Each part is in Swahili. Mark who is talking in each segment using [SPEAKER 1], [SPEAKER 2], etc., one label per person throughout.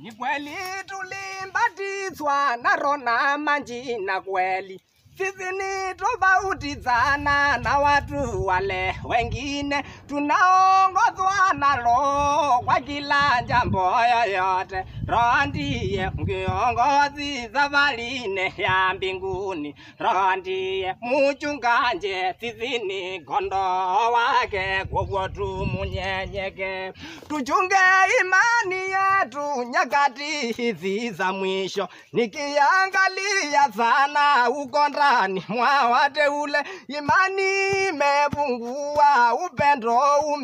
[SPEAKER 1] Ni kweli tulimbatizwa na Rona Manjina kweli. Sisi ni tofauti sana na watu wale wengine, tunaongozwa na Roho kwa kila jambo yoyote. Roho ndiye kiongozi safarini ya mbinguni, Roho ndiye mchungaji, sisi ni kondoo wake, kwa hivyo tumunyenyeke, tuchunge imani yetu nyakati hizi za mwisho, nikiangalia sana uko ndani mwa wateule, imani imepungua, upendo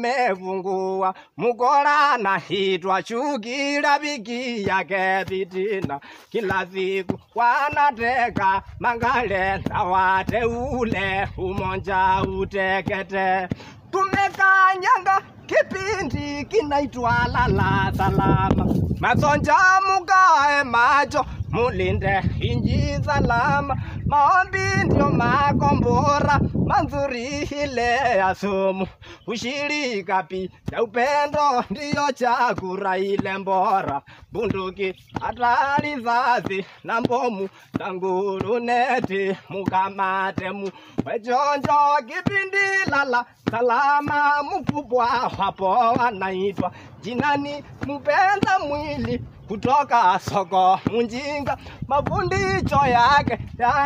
[SPEAKER 1] umepungua, mukora na hitwa chuki rafiki yake vitina, kila siku wanateka mangale na wateule, umonja utekete tumekanyanga kipindi kinaitwa lala salama. Masonja mukae macho, mulinde inji salama. Maombi ndio makombora mazuri ile ya sumu. Ushirika pi na upendo ndiyo chakura ile mbora. Bunduki hatari risasi na mbomu na nguruneti mukamate mu wejonjo kipindi lala salama mkubwa wapo wanaitwa jinani mpenda mwili kutoka soko munjinga mafundisho yake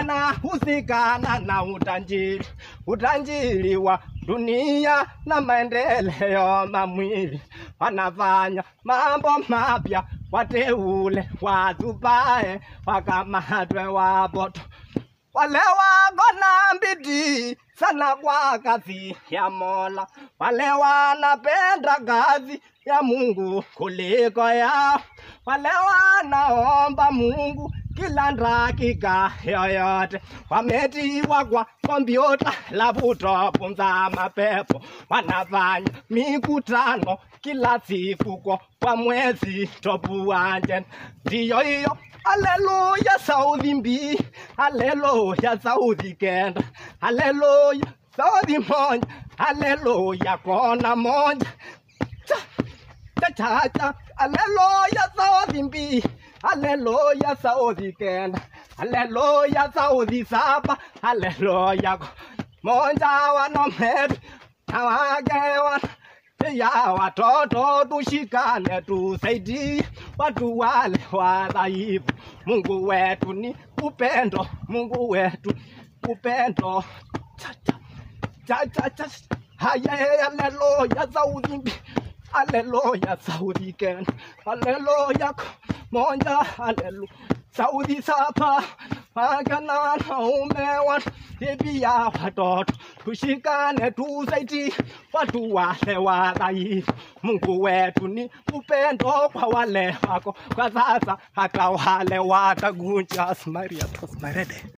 [SPEAKER 1] yanahusikana na utanjiri utanjiri wa dunia na maendeleo mamwili wanafanya mambo mapya wateule watupae wakamatwe wapoto wale wako na bidii sana kwa kazi ya Mola, wale wanapenda kazi ya Mungu kuliko yao, wale wanaomba Mungu kila dakika yoyote, wametiwa kwa kompyuta laptop za mapepo, wanafanya mikutano kila siku kwa kwa mwezi topu wanje, ndiyo hiyo Haleluya Saudi mbi, haleluya Saudi kenda, haleluya Saudi moja, haleluya kona moja. Cha cha cha cha, haleluya Saudi mbi, haleluya Saudi kenda, haleluya Saudi saba, haleluya ko- moja wanometu na wake wana ya watoto tushikane, tusaidie watu wale wadhaifu. Mungu wetu ni upendo, Mungu wetu upendo. Cha, cha, cha, cha, cha. Haya, haleluya, Saudi mbi. Haleluya, Saudi Ken. Haleluya, moja, haleluya. Saudi sapa akana naume wan pia watoto tushikane tusaidie watu wale wadhaifu. Mungu wetu ni upendo kwa wale wako kwa sasa, hata wale watagunja. Maria Tos Marede.